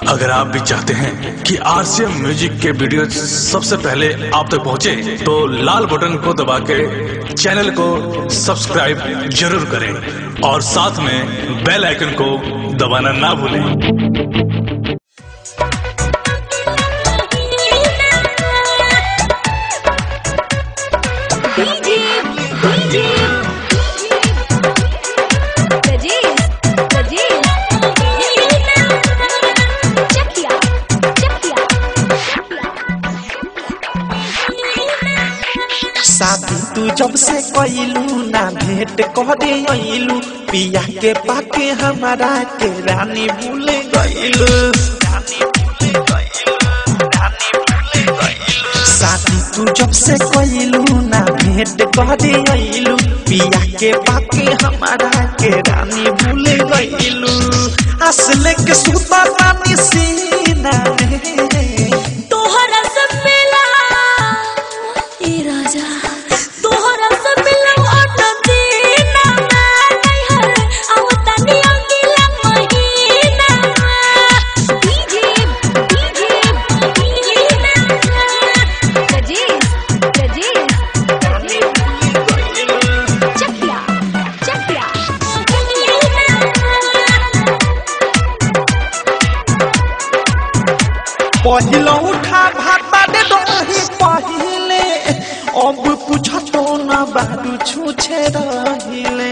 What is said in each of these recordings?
अगर आप भी चाहते हैं कि आरसीएम म्यूजिक के वीडियो सबसे पहले आप तक पहुंचे, तो लाल बटन को दबा के चैनल को सब्सक्राइब जरूर करें और साथ में बेल आइकन को दबाना ना भूलें डीजे डीजे प्रजेश प्रजेश चकिया चकिया शादी तू जब से कइलू ना भेंट करे अइलू पिया के पाके हमारा के रानी भूल गइलू शादी तू जब से कइलू ना भेंट करे अइलू पिया के पाके हमारा के रानी भूल गइलू असले के सुता रानी सीना में तोहरा से मिला ए राजा तोहरा से मिला ऑट दीना मैं नहीं हर आवता नी अंगिला महीना डीजे डीजे प्रजेश प्रजेश चकिया चकिया पहिलो उठा भाता दे दही पहिले अब पूछतो न बारू छूछे रहिले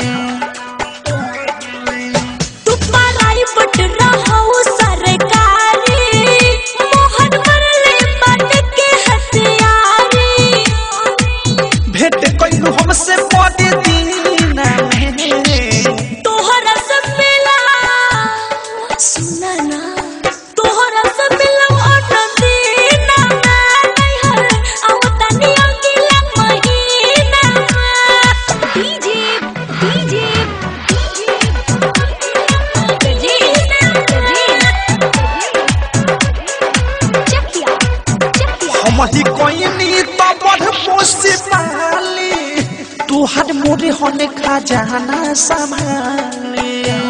तू पराई बट रहू सरकारी मोहन मरले बन के हथियारी भेंट कइलू हमसे पड़े दीना में तोहरा से मिला सुना ना तोहरा से मिला ऑटो दीना मैं नहीं हर आवता नी अगला महीना डीजे डीजे प्रजेश चकिया चकिया हम ही कोइनी तो बड़ पोसी पाली तू हर मोरे होने खा जाना संभाली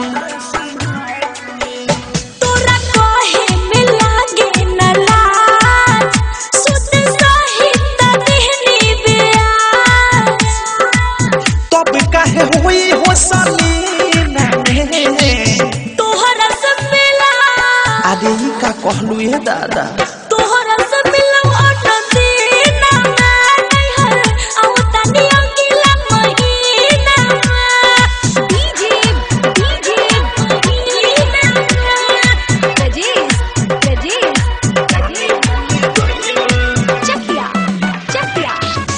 तोरा कहे में लागे न लाज सुत सहित देहनी ब्याज तब काहे होई हो सलीना में तोहरा से मिला अरे ई का कहलू ये दादा तोहरा से मिला ऑटो दीना मैं नहीं हर आवता नी अगला महीना डीजे डीजे प्रजेश प्रजेश चकिया चकिया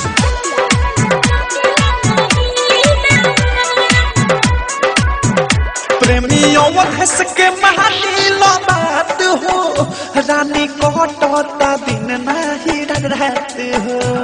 प्रेमी अवधस के महानी लो बात हो रानी कटता दिन नाही रात हो